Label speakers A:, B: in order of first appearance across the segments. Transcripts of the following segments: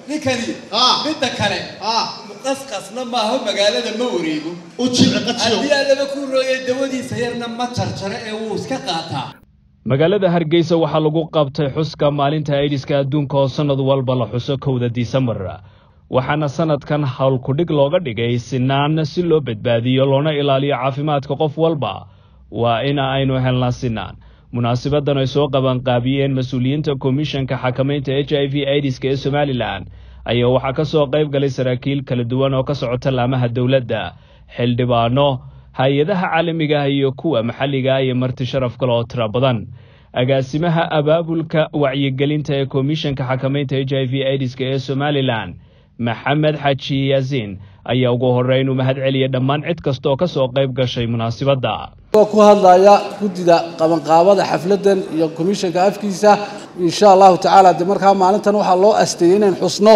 A: ninkani
B: Ah.
A: midda kale
B: ah
A: muqasqasna maaho magaalada ma wareego
B: u jilci qajiyo
A: haddii allaba ku rooyay dawadiisa yarna ma jarjaro ee wuu iska qaataa
C: magaalada hargeysa waxaa lagu qabtay xuska maalinta aidiska adduunka oo sannad walba la xuso kowda disembar waxaana sannadkan howlkudhig looga dhigay sinaan si loo badbaadiyo loona ilaaliyo caafimaadka qof walba waa in aynu helnaa sinaan munaasibadan ay soo qabanqaabiyeen mas-uuliyiinta komishanka xakamaynta h i v aidiska ee somalilan ayaa waxaa ka soo qayb galay saraakiil kala duwan oo ka socota laamaha dowladda xildhibaano hay-adaha caalamiga ah iyo kuwa maxalliga ah iyo marti sharaf kale oo tiro badan agaasimaha abaabulka wacyigelinta ee komishanka xakamaynta h i v aidiska ee somalilan maxamed xaji yaasiin ayaa ugu horreyn u mahad celiyay dhammaan cid kasta oo ka soo qayb gashay munaasibadda
D: oo ku hadlaya guddida qabanqaabada xafladan iyo komishanka afkiisa insha allahu tacaala de markaa maalintan waxaa loo asteeyey inayn xusno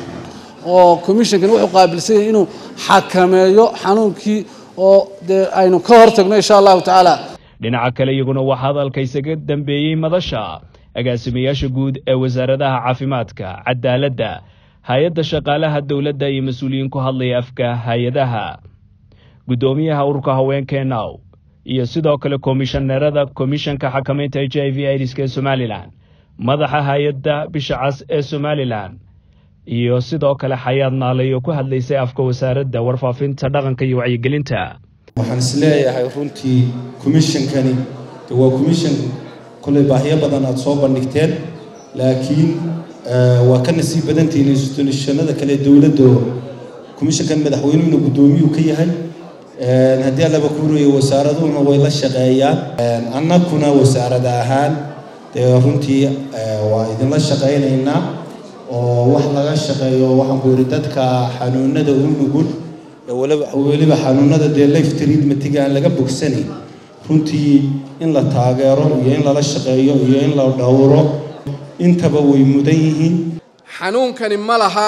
D: oo komishankan wuxuu qaabilsan yahay inuu xakameeyo xanuunkii oo dee aynu ka hortagno insha allahu tacaala
C: dhinaca kale iyaguna waxaa hadalka isaga dambeeyey madasha agaasimayaasha guud ee wasaaradaha caafimaadka cadaaladda hay-adda shaqaalaha dowladda iyo mas-uuliyiin ku hadlaya afka hay-adaha guddoomiyaha ururka haweenka now iyo sidoo kale komishaneerada komishanka xakamaynta h i v aidiska ee somalilan madaxa hay-adda bisha cas ee somalilan iyo sidoo kale xayaad naalay oo ku hadlaysay afka wasaaradda warfaafinta dhaqanka iyo wacyigelinta
E: waxaan is leeyahay runtii commissionkani de waa commission kolley baahiyo badan aada soo bandhigteen laakiin eh, waa ka nasiib badantihiin institutionada kale dowladda commissionkan madaxweynuhuna guddoomiyuu ka yahay Eh, haddii allaba kuurayo wasaaraduhuna way la shaqeeyaan Eh, annaguna wasaarad ahaan dee runtii eh, waa idinla shaqaynaynaa oo wax laga shaqeeyo waxaan ku yidhi dadka xanuunada u nugul ee weliba weliba xanuunada dee life treatmentiga aan laga bogsanayn runtii in la taageero iyo in lala shaqeeyo iyo in la dhowro intaba way mudan yihiin
F: xanuunkani ma laha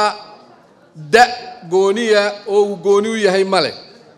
F: da gooniya oo uu gooni u yahay ma leh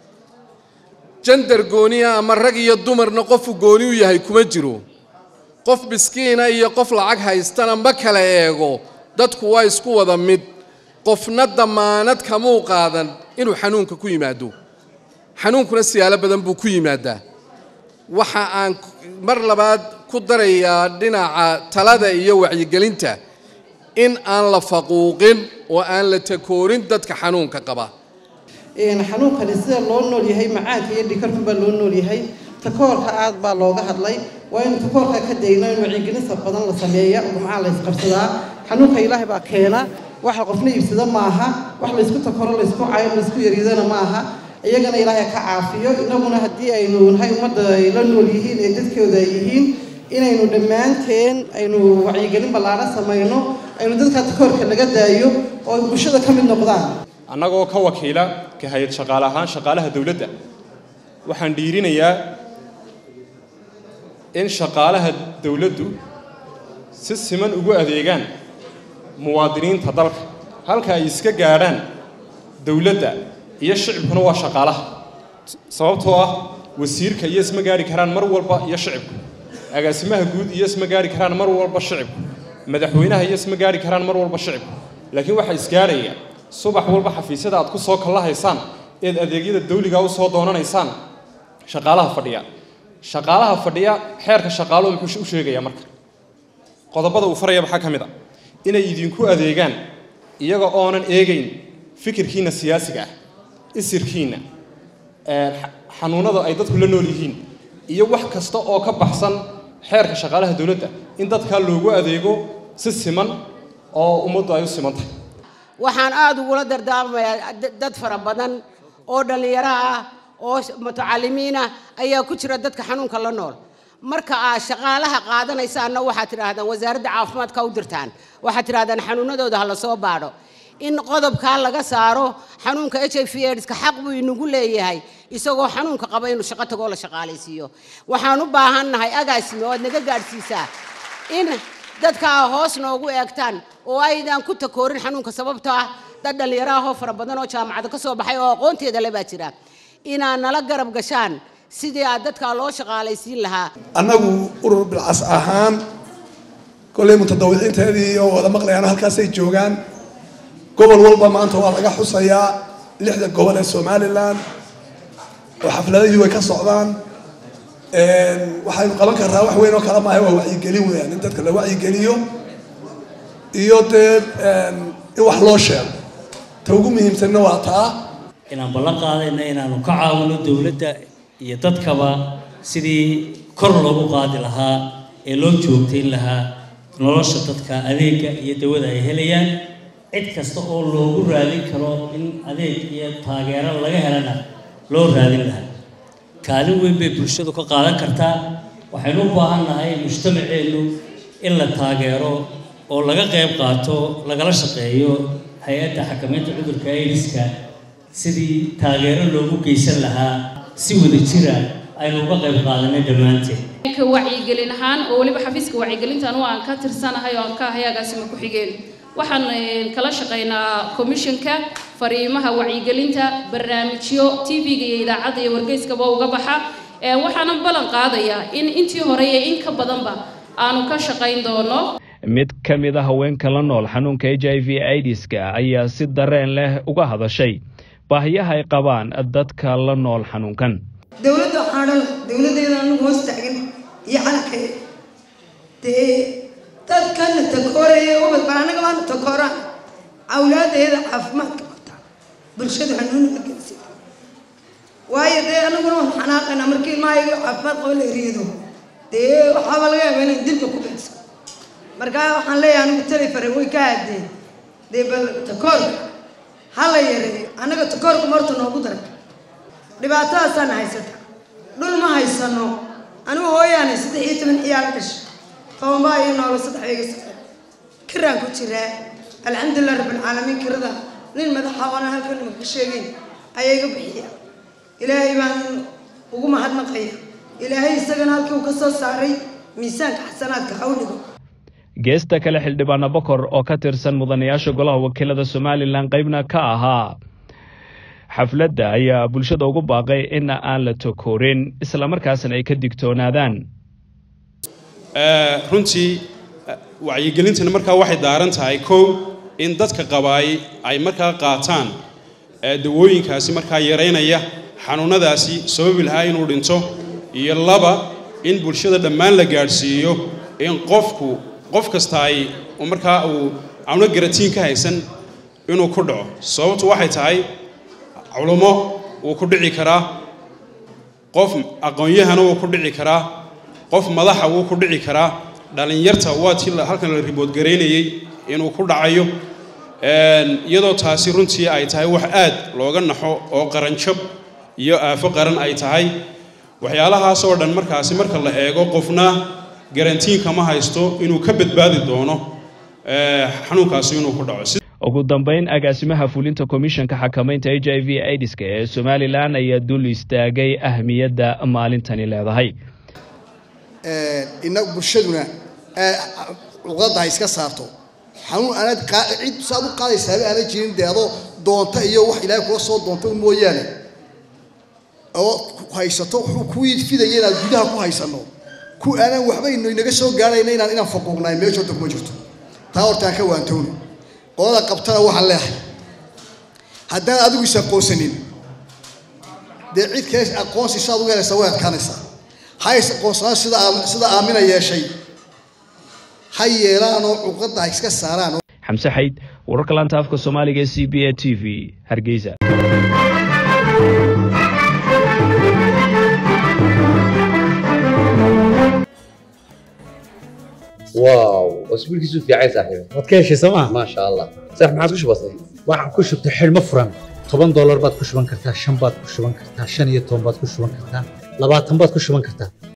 F: jandar gooniya ama rag iyo dumarna qofuu gooni u yahay kuma jiro qof miskiina iyo qof lacag haystana ma kala eego dadku waa isku wada mid qofna damaanad kamuu qaadan inuu xanuunka ku yimaado xanuunkuna siyaalo badan buu ku yimaadaa waxa aan mar labaad ku darayaa dhinaca talada iyo wacyigelinta in aan la faquuqin oo aan la takoorin dadka xanuunka qaba
G: een xanuunkani sida loo nool yahay macaanka iyo dhikarku baa loo nool yahay takoorka aad baa looga hadlay waa in takoorka ka dayno in wacyigelinta badan la sameeya gumcaha la isqabsadaa xanuunka ilaahay baa keena wax qofna iibsada maaha wax laysku takoro laysku cayo laysku yaryadana maaha iyagana ilaahay ka caafiyo inaguna haddii aynu nahay ummadda ay la nool yihiin ee dadkooda ay yihiin inaynu dhammaanteen aynu wacyigelin ballaaran samayno aynu dadka takoorka laga daayo oo ay bulshada ka mid noqdaan
H: annagoo ka wakiila ka hay-ad shaqaale ahaan shaqaalaha dowladda waxaan dhiirinayaa in shaqaalaha dowladdu si siman ugu adeegaan muwaadiniinta dalka halka ay iska gaadhaan dowladda iyo shicibkuna waa shaqaalaha sababtoo ah wasiirka iyo isma gaari karaan mar walba iyo shicibku agaasimaha guud iyo isma gaari karaan mar walba shicibku madaxweynaha iyo isma gaari karaan mar walba shicibku laakiin waxaa isgaarhaya subax walba xafiisyada aad ku soo kallahaysaan eed adeegyada dawliga u soo doonanaysaan shaqaalaha fadhiya shaqaalaha fadhiya xeerka shaqaaluhu muxuu u sheegayaa marka qodobada uu faraya maxaa ka mid a inay idinku adeegaan iyaga oonan eegayn fikirkiinna siyaasiga ah isirkiinna ee, xa- xanuunada ay dadku la nool yihiin iyo wax kasta oo ka baxsan xeerka shaqaalaha dowladda in dadkaa loogu adeego si siman oo ummaddu ay u siman tahay
I: waxaan aada ugula dardaarmayaa da- dad fara badan oo dhallinyaro ah oo sh- mutacalimiin ah ayaa ku jira dadka xanuunka la nool marka aad shaqaalaha qaadanaysaanna waxaad tidhaahdaan wasaaradda caafimaadka u dirtaan waxaad tidhahdaan xanuunadooda ha la soo baadho in qodobkaa laga saaro xanuunka h i v aidska xaq buu inagu leeyahay isagoo xanuunka qaba inuu shaqo tagoo la shaqaalaysiiyo waxaan u baahannahay agaasime oo aad naga gaadhsiisaa in dadka aa hoos noogu eegtaan oo aydan ku takoorin xanuunka sababtoo ah dad dhallinyaro ahoo fara badan oo jaamacada ka soo baxay oo aqoonteeda le baa jira inaad nala garab gashaan sidii aad dadkaa loo shaqaalaysiin lahaa
J: annagu urur bilcas ahaan kolley mutadawiciinteedii oo wada maqlayaan halkaasay joogaan gobol walba maanta waa laga xusayaa lixda gobol ee somalilan oo xafladihii way ka socdaan waxaynu qaban karnaa wax weyn oo kale maaha waa wacyigelin weeyaan in dadka la wacyigeliyo iyo dee in wax loo sheego ta ugu muhiimsanna waa taa
B: inaan ballan qaadayna inaanu ka caawino dowladda iyo dadkaba sidii kor loogu qaadi lahaa ee loo joogtayn lahaa nolosha dadka adeegga iyo dawada ay helayaan cid kasta oo loogu raadin karo in adeeg iyo taageero laga helana loo raadin lahaa kaalin weyn bay bulshadu ka qaadan kartaa waxaynu u baahan nahay mujtamaceennu in la taageero oo laga qayb qaato lagala shaqeeyo hay-adda xakamaynta cudurka aidiska sidii taageero loogu geysan lahaa si wada jira aynu uga qayb qaadanay dhammaanteen
K: ka wacyigelin ahaan oo weliba xafiiska wacyigelintan oo aan ka tirsanahay oo aan ka ahay agaasima ku xigeen waxaan kala shaqaynaa commissionka fariimaha wacyigelinta barnaamijyo tv-ga iyo idaacadda iyo wargeyskaba uga baxa waxaana ballan qaadayaa in intii hore iyo in ka badanba aanu ka shaqayn doono
C: mid ka mid a haweenka la nool xanuunka h i v idiska ayaa si dareen leh uga hadashay baahiyaha ay qabaan dadka la nool xanuunkan
L: dowladda waxaa dhan dowladdeeda anagu hoos taagan iyo calankeeda dee dadkana takooraya ubad bal annaga baana takooraan awlaadeeda caafimaadka qabta bulshadu hanuuniga gelsida waayo dee anaguna waan xanaaqaynaa markii ilmahayaga caafimaad qaba la eriyado dee waxaaba laga yaabaa inay dilka ku beegso markaa waxaan leeyahay anigu tali fare way ka haadeen dee bal takoorka ha la yareeyo annaga takoorka marta noogu daray dhibaatadaasaan haysata dhul ma haysano anigu hooyaanay saddex iyo toban ciyaal dhashay tobanbaa iyo noola saddex iga safar kiraan ku jiraa alxamdulilah rabbilcaalamiin kirada nin madaxa oona halkan maka sheegeyn ayaa iga bixiya ilaahay baan ugu mahadnaqaya ilaahay isagana halkii uu ka soo saaray miisaanka xasanaadka hawliga
C: geesta kale xildhibaana bokor oo ka tirsan mudanayaasha golaha wakiilada somalilan qaybna ka ahaa xafladda ayaa bulshada ugu baaqay in aan la tokoorin islamarkaasna ay ka digtoonaadaan
M: runtii wacyigelintana markaa waxay daaran tahay kow in dadka qabaay ay markaa qaataan dawooyinkaasi markaa yaraynaya xanuunadaasi sababi lahaa inuu dhinto iyo laba in bulshada dhammaan la gaadhsiiyo in qofku qof kasta ay markaa uu cawno garatiin ka haysan inuu ku dhaco sababtu waxay tahay culummo wuu ku dhici karaa qof aqoon-yahana wuu ku dhici karaa qof madaxa wuu ku dhici karaa dhallinyarta waa tii halkan la riboodgaraynayey inuu ku dhacayo iyadoo taasi runtii ay tahay wax aad looga naxo oo qaranjab iyo aafo qaran ay tahay waxyaalahaasoo dhan markaasi marka la eego qofna garantiinka ma haysto inuu ka badbaadi doono xanuunkaasi inuu ku dhaco
C: ugu dambeyn agaasimaha fulinta komishanka xakamaynta h i v idiska ee somalilan ayaa dul istaagay ahmiyadda maalintani leedahay
N: inagu bulshaduna luqadda ha iska saarto xanuun aanaad cid saad u qaadaysaaba aanad jirin dee adoo doonta iyo wax ilaahay kula soo doonta mooyaane oo haysato wuxuu kuwii fidaya inaad gudaha ku haysano ku aanaan waxba inaga soo gaarayna inaan inaan faquuqnaay meesha horta kuma jirto taa horta aan ka waantowno qolada qabtana waxaan leehay haddaan adigu is aqoonsanin dee cid kale aqoonsi sidaad uga helaysaa way adkaanaysaa ha is aqoonsanaan sida sida aamina yeeshay ha yeelaanoo cuqadda ha iska saaraan
C: xamse xayd wararka laanta afka soomaaliga ee c b a t v hargeysa
O: واو اسبوع كيسو في عايز صاحبي
P: waad ka heshay sooma
O: ما شاء الله صح ما عادش بسيط
P: waxaan ku shubtay xidhmo furan toban doolar baad ku shuban kartaa shan baad ku shuban kartaa shan iyo toban baad ku shuban kartaa labaatan baad ku shuban kartaa